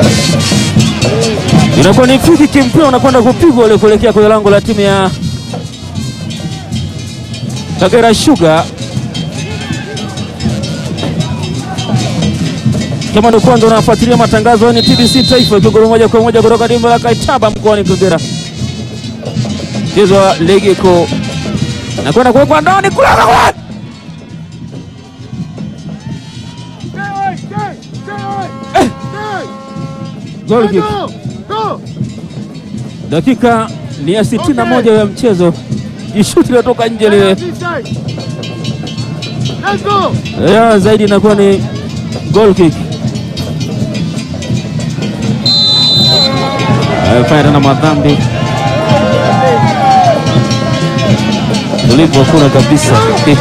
Inakuwa ni free kick, mpira unakwenda kupigwa ule kuelekea kwenye lango la timu ya Kagera Sugar. Kama ni kwanza unafuatilia matangazo ni TBC Taifa ikigoro moja kwa moja kutoka dimba la Kaitaba mkoani Kagera. Mchezo wa ligi kuu nakwenda kuwekwa ndani kule Goal kick. Dakika ni ya 61 ya mchezo, jishuti linatoka nje lile ya zaidi inakuwa ni goal kick. Amefanya tena madhambi tulivu hakuna kabisa.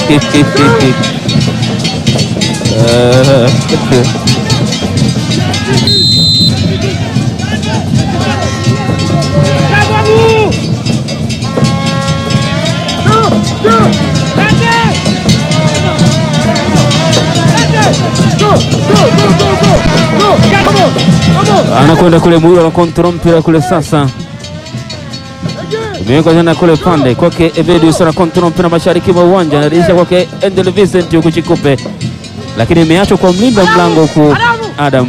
Eh, anakwenda kule Muhiro na kontrol mpira kule sasa imewekwa tena kule pande kwake Evedius na kontrol mpira mashariki mwa uwanja, anarejesha kwake Endel Vincent huku Chikupe, lakini imeachwa kwa mlinda mlango huku Adam.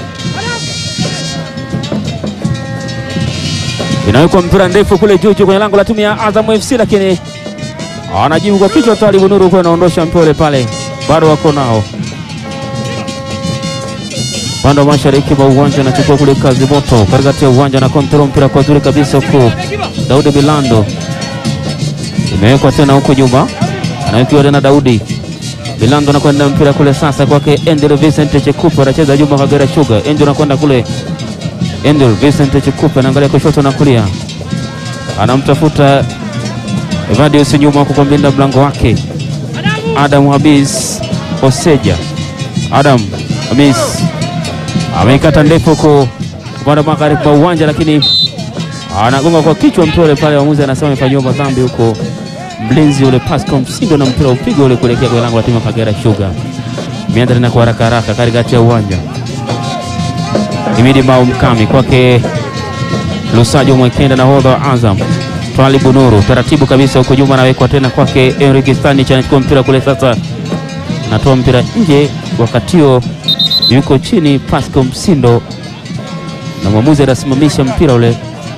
Inawekwa mpira ndefu kule juu juu kwenye lango la timu ya Azam FC, lakini anajibu kwa kichwa. Talibu Nuru kwa anaondosha mpira ule pale, bado wako nao upande wa mashariki mwa uwanja anachukua kule kazi moto katikati ya uwanja na kontrol mpira kwa zuri kabisa huku Daudi Milando imewekwa tena huku nyuma, anawekiwa tena Daudi Milando anakwenda mpira kule sasa kwake Endel Vincent Chekupe, anacheza Juma Kagera Sugar. Endel anakwenda kule, Endel Vincent Chekupe anaangalia kushoto na kulia, anamtafuta Evadius nyuma huku kwa mlinda mlango wake Adam Habis Oseja. Adam Habis ameikata ndefu huko upande wa magharibi mwa uwanja, lakini anagonga kwa kichwa mpira ule pale. Waamuzi anasema amefanyiwa madhambi huko, mlinzi ule Pascal Msindo na mpira upiga ule kuelekea kwenye lango la timu ya Kagera Sugar. Imeanza tena kwa haraka haraka katikati ya uwanja, Imidi Mao Mkami kwake Lusajo Mwekenda na hodha wa Azam Twalibu Nuru taratibu kabisa huko nyuma, anawekwa tena kwake Enrique Stanich, anachukua mpira kule sasa, natoa mpira nje, wakati huo yuko chini Pascal Msindo na mwamuzi anasimamisha mpira ule.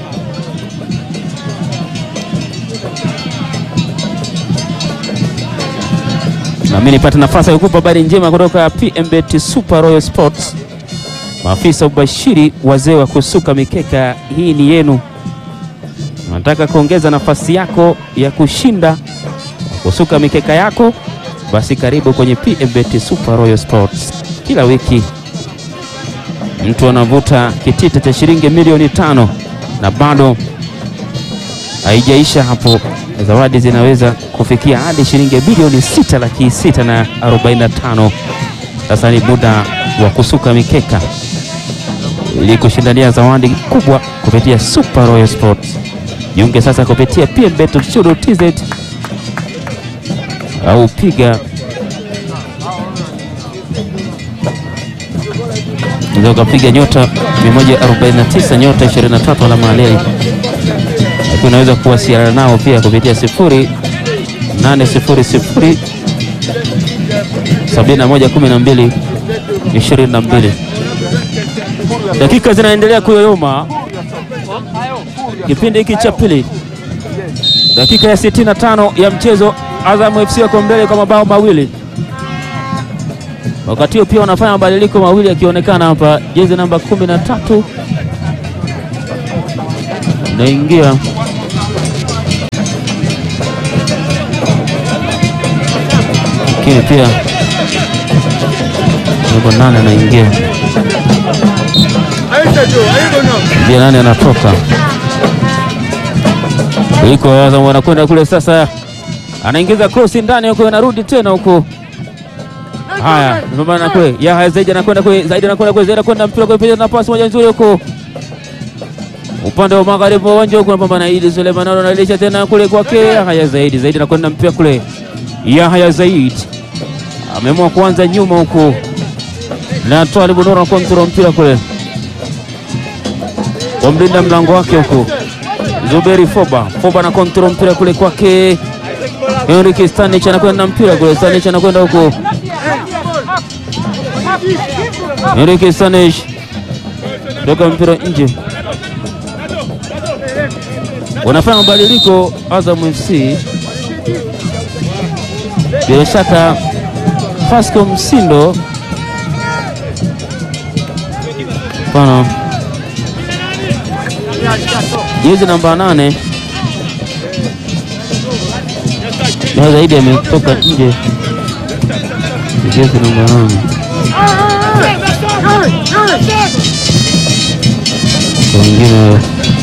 Nami nipate nafasi ya kukupa habari njema kutoka PMBet Super Royal Sports. Maafisa ubashiri, wazee wa kusuka mikeka, hii ni yenu. Unataka kuongeza nafasi yako ya kushinda kusuka mikeka yako? Basi karibu kwenye PMBet Super Royal Sports. Kila wiki mtu anavuta kitita cha shilingi milioni tano na bado haijaisha hapo, zawadi zinaweza kufikia hadi shilingi bilioni sita laki sita na arobaini na tano. Sasa ni muda wa kusuka mikeka ili kushindania zawadi kubwa kupitia Super Royal Sports. Jiunge sasa kupitia pmbet.co.tz au piga unaweza ukapiga nyota 149 nyota 23 alama ya leli, lakini unaweza kuwasiliana nao pia kupitia sifuri 800 71 12 22. Dakika zinaendelea kuyoyoma kipindi hiki cha pili, dakika ya 65 ya mchezo. Azam FC wako mbele kwa mabao mawili. Wakati huo pia wanafanya mabadiliko mawili yakionekana hapa. Jezi namba 13 naingia lakini pia namba nane anaingia pia nane anatoka iko Azam wanakwenda kule sasa, anaingiza cross ndani huko, anarudi tena huko Haya, pambana kwe Yahya Zaidi anakwenda kwe Zaidi anakwenda kwe Zaidi anakwenda mpira kwe pia na pasi moja nzuri huko upande wa magharibi wa uwanja huko, anapambana Idi Suleiman analisha tena kule kwake Yahya Zaidi. Zaidi anakwenda mpira kule, Yahya Zaidi ameamua kuanza nyuma huko na Twalibu Nuru anakontrola mpira kule, kwa mlinda mlango wake huku Zuberi Foba. Foba na kontrol mpira kule kwake Henrik Stanich anakwenda na mpira kule, Stanich anakwenda huku, Henrik Stanich toka mpira nje. Wanafanya mabadiliko Azam FC, bila shaka Pasco Msindo pana jezi namba nane na zaidi ametoka nje, jezi namba nane kwa wengine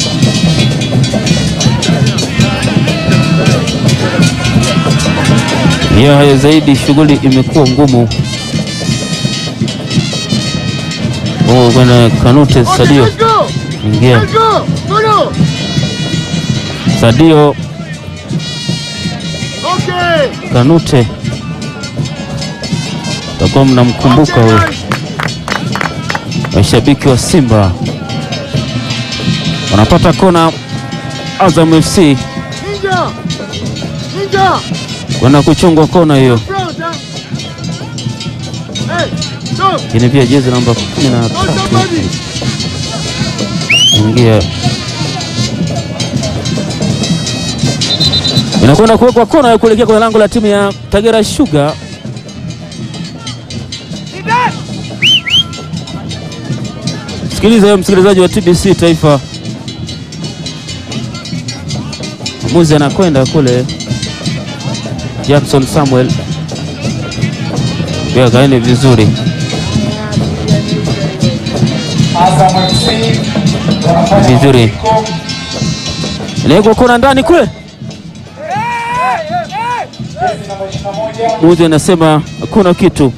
hiyo hayo zaidi, shughuli imekuwa ngumu. Oh, kwenda Kanute Sadio ingia Sadio Kanute, takuwa mnamkumbuka huyo, mashabiki wa Simba wanapata kona. Azam FC kwenda kuchungwa kona hiyo, lakini pia jezi namba kumi na tatu ingia inakwenda kuwekwa kona ya kuelekea kwenye lango la timu ya Kagera Sugar. Sikiliza wewe msikilizaji wa TBC Taifa, muzi anakwenda kule Jackson Samuel, pia kaeni vizuri. Vizuri inawekwa kona ndani kule Muzi anasema hakuna kitu.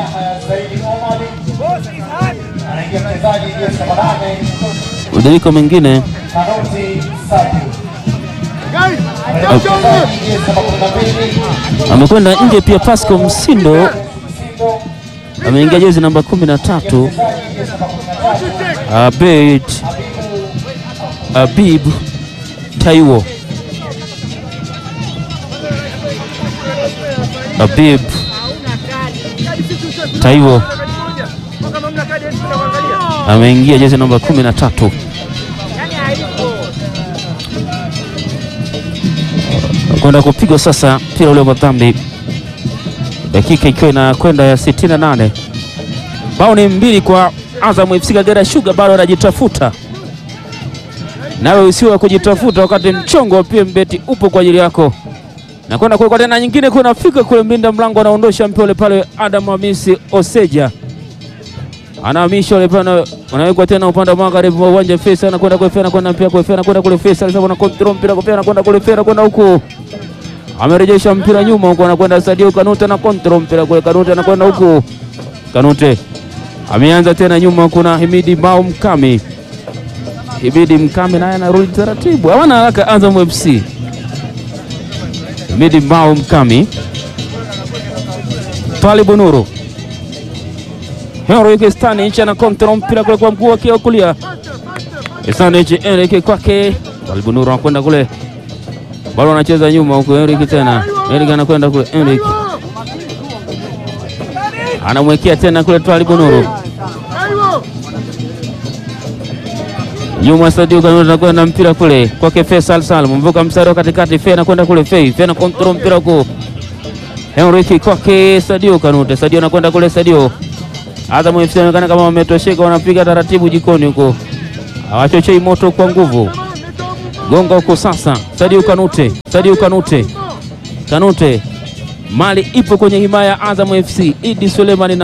Mabadiliko mengine amekwenda nje pia. Pasco Msindo ameingia jezi namba kumi na tatu. Abed Abib Taiwo Abib Taiwo ameingia jezi namba kumi na tatu. Kwenda kupigwa sasa mpira ule wa dhambi, dakika ikiwa inakwenda ya 68. Bao ni mbili kwa Azam FC. Kagera Sugar bado anajitafuta, nawe usiwe wa kujitafuta wakati mchongo wa PMbet upo kwa ajili yako na kwenda kwa tena nyingine kunafika kule, mlinda mlango anaondosha mpira ule pale. Adam Hamisi Oseja anahamisha ule pale, anawekwa tena upande wa magharibi wa uwanja. Fesa anakwenda kwa Fesa, anakwenda pia kwa Fesa, anakwenda kule Fesa, alisema na control mpira kwa Fesa, anakwenda kule Fesa, anakwenda huku, amerejesha mpira nyuma huko, anakwenda Sadio Kanute na control mpira kule, Kanute anakwenda huku, Kanute ameanza tena nyuma, kuna Himidi Mbao Mkami, Himidi Mkami naye anarudi taratibu, hawana haraka Azam FC Midi Mbao Mkami pale Bunuru Henrik Stanich ana kontrol mpira kule kwa mguu wake wa kulia. Stanich Henrik kwake pale Bunuru anakwenda kule, bado anacheza nyuma huko. Henrik tena, Henrik anakwenda kule, Henrik anamwekea tena kule pale Bunuru nyuma Sadio Kanute anakwenda mpira kule kwake Faisal Salum, mvuka mstari wa katikati, Fe anakwenda kule, Fe Fe na kontrol mpira huko, Henrik kwake Sadio Kanute, Sadio anakwenda kule, Sadio Azam FC anaonekana kama wametosheka, wanapiga taratibu jikoni huko, hawachochei moto kwa nguvu, gonga huko sasa. Sadio Kanute, Sadio Kanute, Kanute, mali ipo kwenye himaya ya Azam FC. Idi Sulemani na